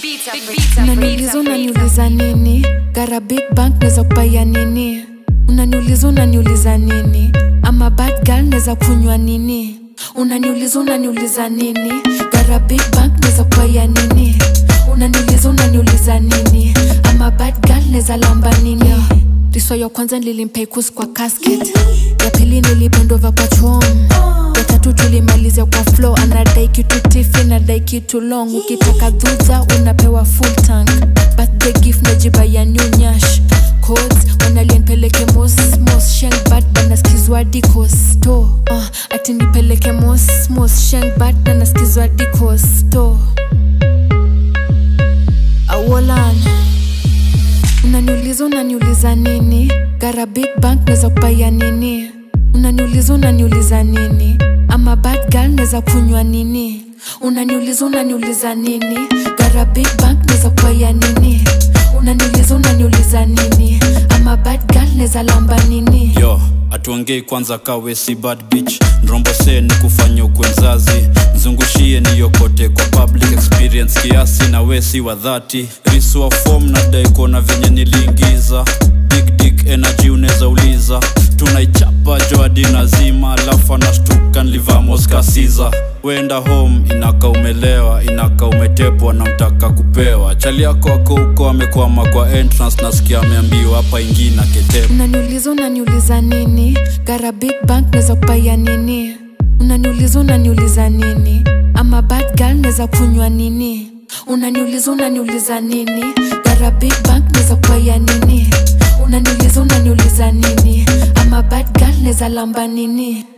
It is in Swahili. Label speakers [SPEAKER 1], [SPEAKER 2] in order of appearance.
[SPEAKER 1] unaniuliza unaniuliza nini gara big bank neza kupaya nini unaniuliza unaniuliza nini ama bad girl neza kunywa nini unaniuliza unaniuliza nini gara big bank neza kupaya nini unaniuliza unaniuliza nini ama bad girl neza lamba nini riso ya kwanza nilimpeikus kwa casket ya pili nilibondova kwa chom ya tatu tulimalizia kwa flow anadai kitu tifi nadai kitu long ukitaka dhudha unapewa full tank birthday gift najiba ya new nyash codes wanalienpeleke mos mos shengbad banaskizwa dikosto uh, ati nipeleke mos mos shengbad banaskizwa dikosto awolan unaniuliza unaniuliza nini gara big bank neza kupaya nini unaniuliza unaniuliza nini ama bad girl neza kunywa nini unaniuliza unaniuliza nini gara big bank neza kupaya nini unaniuliza unaniuliza nini ama bad girl neza lamba nini
[SPEAKER 2] yo atuongei kwanza kawe si bad bitch nrombose ni kufanya ukwe mzazi mzungushie niyokote kwa public experience kiasi na we si wa dhati riswa fom na daikona venye niliingiza big dick energy unaweza uliza tunaichapa joadi nazima alafu anashtuka nlivamoskasiza wenda home inaka umelewa inaka umetepwa na mtaka kupewa chali yako ako huko amekwama kwa entrance nasikia ameambiwa hapa ingina ketepa
[SPEAKER 1] unaniuliza unaniuliza nini gara big bank neza kupaya nini unaniuliza unaniuliza nini ama bad girl neza kunywa nini unaniuliza unaniuliza nini gara big bank neza kupaya nini unaniuliza unaniuliza nini ama bad girl neza lamba nini